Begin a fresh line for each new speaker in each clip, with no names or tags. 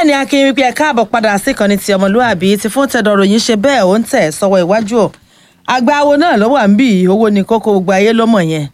bẹ́ẹ̀ ni akin wípé ẹ káàbọ̀ padà sí ìkànnì ti ọmọlúàbí ti fún tẹ̀dọ̀rọ̀ yìí ṣe bẹ́ẹ̀ ó ń tẹ̀ sọ́wọ́ iwájú ọ̀ agbáwo náà ló wà ń bì í owó ni kókó gbogbo ayé ló mọ̀ yẹn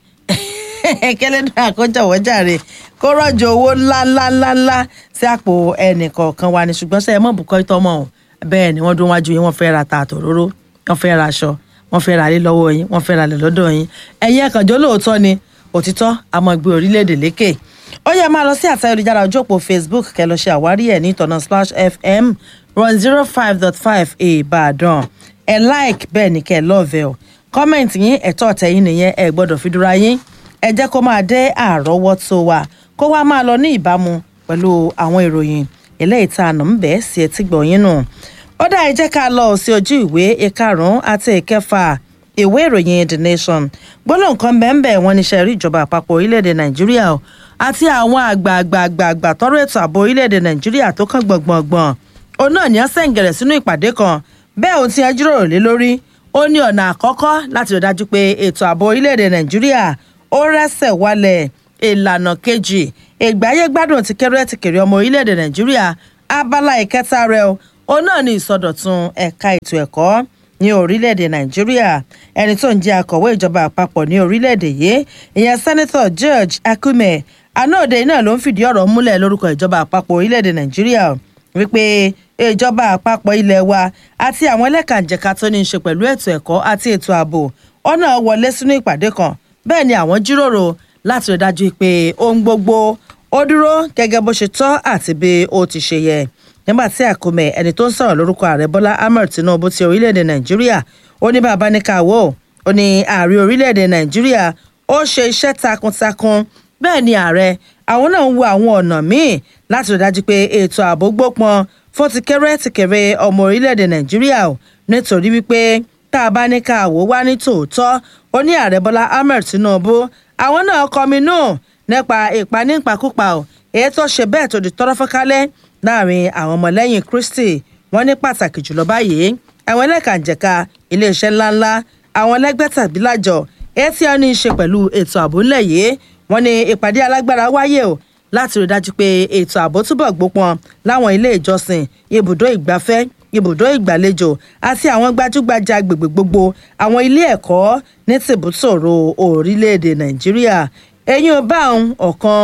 kẹlẹ́dùn àkójọwọ́ jàre kó rọ̀jò owó ńláńláńláńlá sí àpò ẹnì kọ̀ọ̀kan wa ni ṣùgbọ́n sẹ́yìn mọ̀ bùkọ́ ìtọ́mọ̀ ọ̀ bẹ́ẹ̀ ni wọ́n dún wájú yín wọ́n fẹ́ ra ta àtòróró wọ́n fẹ́ ra aṣọ wọ́n fẹ́ ra ilé lọ́wọ́ yín wọ́n fẹ́ ra ilẹ̀ lọ́dọ̀ yín ẹ̀yin ẹ̀kànjọ́ lóòótọ́ ni òtítọ́ àmọ́ gbé orílẹ̀-èdè lékè ó yẹ máa lọ sí àtẹ olùjára ojú òpó facebook kẹ lọ ṣe àwárí ẹ ní ìtọ̀nà splash fm one zero five dot five ìbàdàn ẹ like bẹ́ẹ̀ ni kẹ́ ẹ lọ́ọ̀vẹ̀ o comment yín ẹ̀tọ́ ọ̀tẹ̀yìn nìyẹn ẹ gbọ́dọ̀ fi dúra yín ẹ jẹ́ kó máa dé àrọ́wọ́tó wa kó wá máa lọ ní ìbámu pẹ̀lú àwọn ìròyìn eléyìí tá a nà ń bẹ́ẹ̀ sí etí gbọ̀nyín nù ó dá ẹ jẹ́ ká lọ sí ojú ìwé ìkarùn-ún àti ìkẹfà ìwé ìròyìn the nation gbọ́dọ̀ nǹkan bẹ́ẹ̀ wọ́n níṣẹ́ rí ìjọba àpapọ̀ orílẹ̀-èdè nàìjíríà o àti àwọn àgbààgbààgbà tọrọ ètò ààbò orílẹ̀-èdè nàìjíríà tó kàn gbọ̀ngbọ̀ngbọ̀n òun náà ní ọ̀sẹ̀ ń gẹ̀rẹ̀ sínú ìpàdé kan bẹ́ẹ̀ ohun tí ẹ jíròrò lé lórí ó ní ọ̀nà àkọ́kọ́ láti rí dájú pé ètò ààbò orílẹ̀-èdè nàìjíríà ó rẹ́sẹ̀ wálẹ̀ ìlànà kejì ìgbáyé gbádùn ti kéré ti kéré ọmọ orílẹ̀-èdè nàìjíríà abala ìkẹta rẹ̀ o òun náà ní ìsọdọ̀tun ẹ̀ka ètò ẹ̀kọ́ ní orílẹ̀-èdè nàìjíríà ẹni tó ń jẹ́ akọ̀wé ìjọba àpapọ̀ ní orílẹ̀-èdè yìí ìyẹn sẹ́nẹ́tọ̀ george akume anáòde náà ló ń fìdí ọ̀rọ̀ múlẹ̀ lórúkọ ìjọba àpapọ̀ orílẹ̀-èdè nàìjíríà wípé ìjọba àpapọ̀ ilẹ̀ wa àti àwọn ẹlẹ́kànjẹ̀ka tó ní í ṣe pẹ̀lú ètò ẹ̀kọ́ àti ètò ààbò ọ̀nà wọlé sínú ìpàdé kan bẹ́ẹ̀ ni àwọn jíròrò láti rí dájú pé ohun gbogbo ó dúró gẹ́gẹ́ bó ṣe tọ́ àti bí ó ti ṣe yẹ nígbà tí àkómẹ ẹni tó ń sọ̀rọ̀ lórúkọ ààrẹ bọ́lá ahmed tinubu ti orílẹ̀-èdè nàìjíríà ó ní bàbá ní káwọ́ ó ní ààrẹ orílẹ̀-èdè nàìjíríà ó ṣe iṣẹ́ takuntakun bẹ́ẹ̀ ni ààrẹ àwọn náà ń wo àwọn ọ̀nà míì láti rí dájú pé ètò ààbò gbópọn fún ti kéré ti kéré ọmọ orílẹ̀-èdè nàìjíríà ò nítorí wípé tá a bá ní káwọ́ wá ní tòótọ́ ó ní ààrẹ bọ́lá ahmed tinubu àwọn náà kọminú nípa ìpanípakúpa ò èyí tó ṣe bẹ́ẹ̀ tó di tọ́rọ́ fọ́kálẹ́ láàrin àwọn ọmọlẹ́yìn kristi wọ́n ní pàtàkì jùlọ báyìí àwọn ẹlẹ́kànjẹ̀ka iléeṣẹ́ ńláńlá àwọn ẹlẹ́gbẹ́ tàbí lájọ èyí tí wọ́n ní í ṣe pẹ̀lú ètò ààbò ńlẹ̀ yìí wọ́n ní ìpàdé alágbára wáyé o láti rí dájú pé ètò ààbò túbọ̀ gbópọn láwọn ilé ìjọsìn ibùdó ìgbafẹ́ ibùdó ìgbàlejò àti àwọn gbajúgbajà agbègbè gbogbo àwọn ilé ẹ̀kọ́ ní tìbútòrò orílẹ̀-èdè nàìjíríà eyín ọba ọ̀kan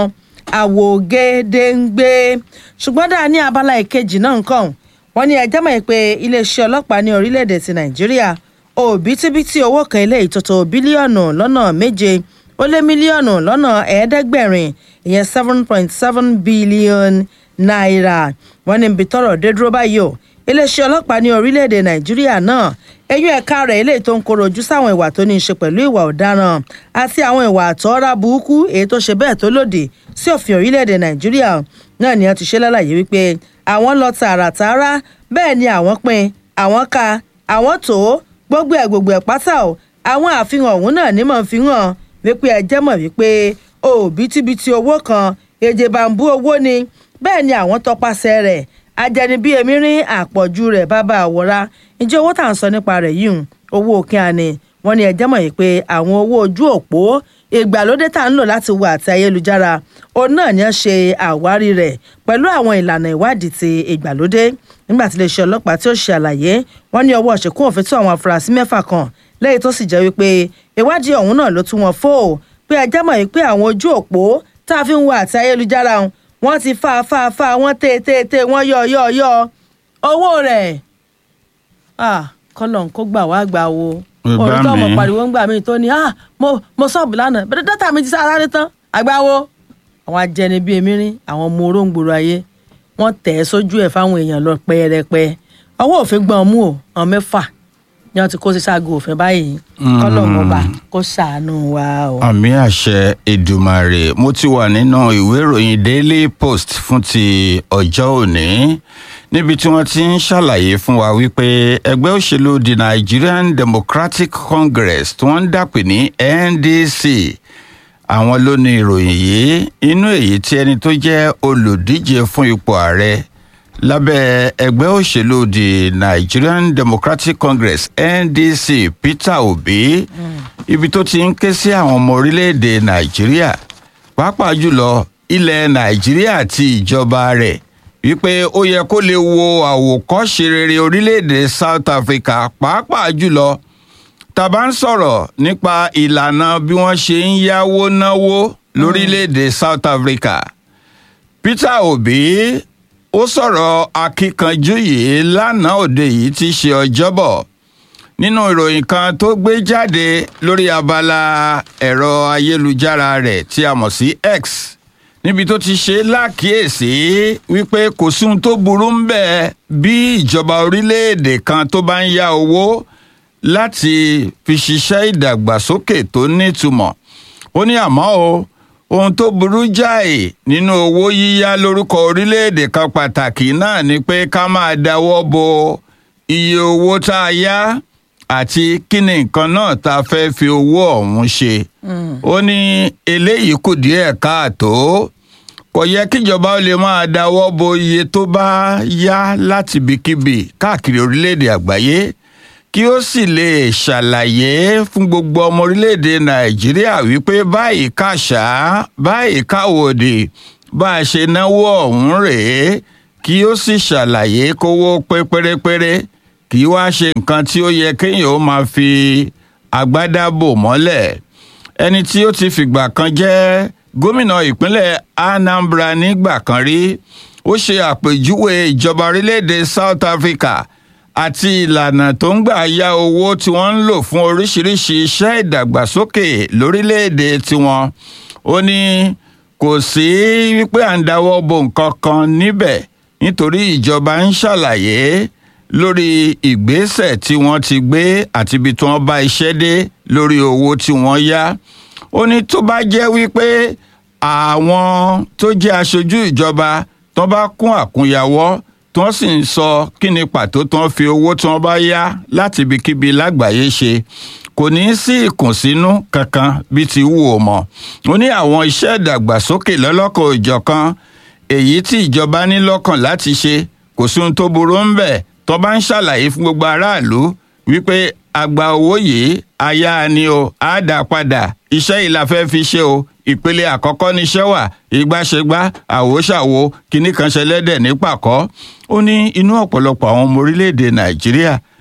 àwògedengbe ṣùgbọ́n dáa ní abala ìkejì náà nǹkan wọ́n ní ẹjẹ́ mọ̀ pé iléeṣẹ́ ọlọ́pàá ní orílẹ̀-èdè ti nàìjíríà òbítíbitì owó kan ilé ìtòtò bílíọ̀nù lọ́nà méje ó lé mílíọ̀nù lọ́nà ẹ̀ẹ́dẹ́gbẹ̀rin ìyẹn seven point seven billion naira wọ́n ní ibi tọ́rọ̀ dé dúró báyìí o iléeṣẹ́ ọlọ́pàá ní orílẹ̀-èdè nàìjíríà náà eyín ẹ̀ka rẹ̀ eléyìí tó ń koro ojú sáwọn ìwà tó ní í ṣe pẹ̀lú ìwà ọ̀daràn àti àwọn ìwà àtọ́ra burúkú èyí tó ṣe bẹ́ẹ̀ tó lòdì sí òfin orílẹ̀-èdè nàìjíríà náà ni wọ́n ti ṣe lálàyé wípé àwọn lọ tààràtààrà bẹ́ẹ̀ ni àwọn pin àwọn ka àwọn tó gbogbo ẹ̀ gbogbo ẹ̀ pátá o àwọn àfihàn ọ̀hún náà ní mọ̀ fi hàn wípé ẹ jẹ́ mọ̀ wípé òbítíbitì owó kan èjè bàǹbù owó ni bẹ́ẹ̀ ni àwọn tọpasẹ̀ rẹ̀ ajẹnibí èmi rí àpọ̀jù rẹ̀ bàbá àwòrá ǹjẹ́ owó tà ń sọ nípa rẹ̀ yìí owó òkè àní wọ́n ní ẹjẹ́ mọ̀ yìí pé àwọn owó ojú òpó ìgbàlódé tá à ń lò láti wo àti ayélujára òun náà ni wọ́n ṣe àwárí rẹ̀ pẹ̀lú àwọn ìlànà ìwádìí ti ìgbàlódé nígbà tí iléeṣẹ́ ọlọ́pàá tí ó ṣe àlàyé wọ́n ní ọwọ́ ṣèkún òfin tó àwọn afurasí mẹ́fà kan lẹ́yìn tó sì jẹ́ wípé ìwádìí ọ̀hún náà ló tún wọn fò pé ẹjẹ́ mọ̀ yìí pé àwọn ojú òpó tá a fi ń wo àti ayélujára wọ́n ti fa fa fa wọ́n tè tè tè wọ́n yọ yọ yọ owó rẹ̀ kọ́lọ̀ kó gbà wá gbà wo òun tó ọmọ pariwo ń gbà mí tó ní mo sọ́ọ̀bù lánàá bẹ́ẹ̀ dátà mi ti sára ní tán àgbáwo àwọn ajẹni bíi èmi rí àwọn ọmọ oróǹgbòrò ayé wọ́n tẹ̀ ẹ́ sójú ẹ̀ fáwọn èèyàn lọ pẹ́ẹ́rẹ́pẹ́ ọwọ́ òfin gbọ́n mú o àwọn mẹ́fà ni wọ́n ti kó sí ságo òfin báyìí kọ́lọ̀ mọba kó ṣàánú wa o.
àmì àṣẹ èdùmàrè mo ti wà nínú ìwé ìròyìn daily post fún ti ọjọ́ òní níbi tí wọ́n ti ń ṣàlàyé fún wa wípé ẹgbẹ́ òṣèlú the nigerian democratic congress tí wọ́n ń dàpè ní ndc àwọn ló ní ìròyìn yìí inú èyí tí ẹni tó jẹ́ olùdíje fún ipò ààrẹ lábẹ́ ẹgbẹ́ òṣèlú the nigerian democratic congress ndc peter obi ibi tó ti ń ké sí àwọn ọmọ orílẹ̀-èdè nàìjíríà pàápàá jùlọ ilẹ̀ nàìjíríà àti ìjọba rẹ̀ wípé ó yẹ kó lè wo àwòkọ́ṣe rere orílẹ̀-èdè South Africa pàápàá jùlọ tá a bá ń sọ̀rọ̀ nípa ìlànà bí wọ́n ṣe ń yáwó náwó lórílẹ̀-èdè South Africa Peter Obi ó sọ̀rọ̀ akíkanjú yìí lánàá òde yìí tí í ṣe ọjọ́bọ̀ nínú ìròyìn kan tó gbé jáde lórí abala ẹ̀rọ ayélujára rẹ̀ tí a mọ̀ sí X níbi tó ti ṣe lákìyèsí wípé kò sí ohun tó burú ń bẹ bí ìjọba orílẹ̀-èdè kan tó bá ń yá owó láti fi ṣiṣẹ́ ìdàgbàsókè tó nítumọ̀ ó ní àmọ́ o ohun tó burú jáì nínú owó yíyá lórúkọ orílẹ̀-èdè kan pàtàkì náà ni pé ká máa dáwọ́ bo iye owó tá a yá àti kí ni nǹkan náà tá a fẹ́ fi owó ọ̀hún ṣe. ó ní eléyìí kù díẹ̀ káàtó kò yẹ kíjọba ó lè máa dáwọ́ bo iye tó bá yá láti ibikíbi káàkiri orílẹ̀-èdè àgbáyé kí ó sì lè ṣàlàyé fún gbogbo ọmọ orílẹ̀-èdè nàìjíríà wípé báyìí kàṣà báyìí káwòdì bá a ṣe náwó ọ̀hún rèé kí ó sì ṣàlàyé kówó pé pérépéré kì í wá ṣe nǹkan tí ó yẹ kéèyàn ó máa fi agbádá bò mọ́lẹ̀ ẹni tí ó ti fìgbà kan jẹ́ gómìnà ìpínlẹ̀ Anambra nígbà kan rí ó ṣe àpèjúwe ìjọba orílẹ̀-èdè South Africa àti ìlànà tó ń gbà ya owó tí wọ́n ń lò fún oríṣiríṣi iṣẹ́ ìdàgbàsókè lórílẹ̀‐èdè tiwọn ó ní kò sí wípé à ń dáwọ́ bo nǹkan kan níbẹ̀ nítorí ìjọba ń ṣàlàyé lórí ìgbésẹ̀ tí wọ́n ti gbé àti ibi tí wọ́n bá iṣẹ́ dé lórí owó tí wọ́n yá ó ní tó bá jẹ́ wípé àwọn tó jẹ́ aṣojú ìjọba tó bá kún àkúnyawọ́ tí wọ́n sì ń sọ kí ni pàtó tí wọ́n fi owó tí wọ́n bá yá láti ibikíbi lágbàáyé ṣe kò ní í sí ìkùnsínú kankan bí ti wù ó mọ̀ ó ní àwọn iṣẹ́ ìdàgbàsókè lọ́lọ́kan òjọ̀kan èyí tí ìjọba ní lọ́kàn láti ṣe kò sí ohun tó burú ń bẹ̀ tó bá ń ṣàlàyé fún gbogbo aráàlú wípé àgbà owó yìí aya ni o á dà padà iṣẹ́ yìí la fẹ́ fi ṣe o ìpele àkọ́kọ́ níṣẹ́ wà ìgbàṣegbá àwòṣàwò kínní kan ṣẹlẹ́dẹ̀ ní pàkọ́ ó ní inú ọ̀pọ̀lọpọ̀ àwọn ọmọ orílẹ̀-èdè nàìjíríà